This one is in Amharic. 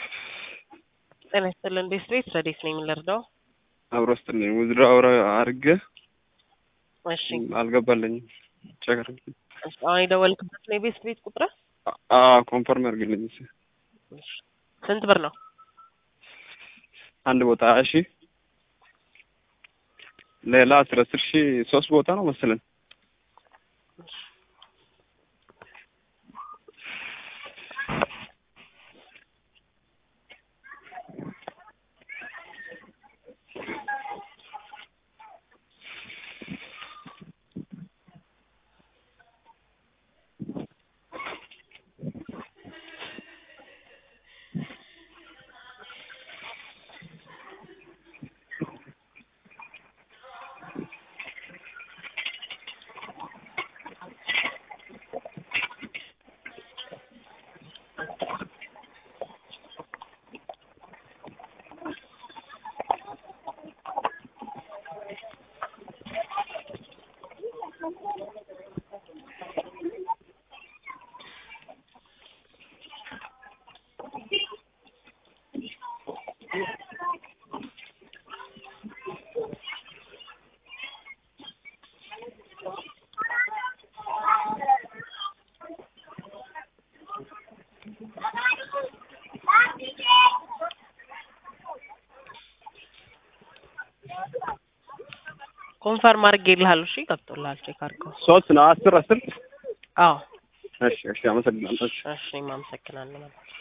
ጤና ይስጥልን ቤት ቤት ረዴት ነኝ የምንረዳው? አብሮ ስጥልኝ ውዝድሮ አብረ አድርገ እሺ አልገባለኝም። ቸገር እሺ፣ አሁን የደወልክበት ነው የቤት ቤት ቁጥር? ኮንፈርም ያርግልኝ። እሺ። ስንት ብር ነው? አንድ ቦታ ሀያ ሺህ ሌላ አስር አስር ሺህ ሶስት ቦታ ነው መሰለን። ኮንፈርም አድርጌልሃለሁ። እሺ ገብቶልሃል። ቼክ አድርገው። ሶስት ነው አስር አስር አዎ እሺ እሺ አመሰግናለሁ። እሺ እሺ፣ እኔም አመሰግናለሁ።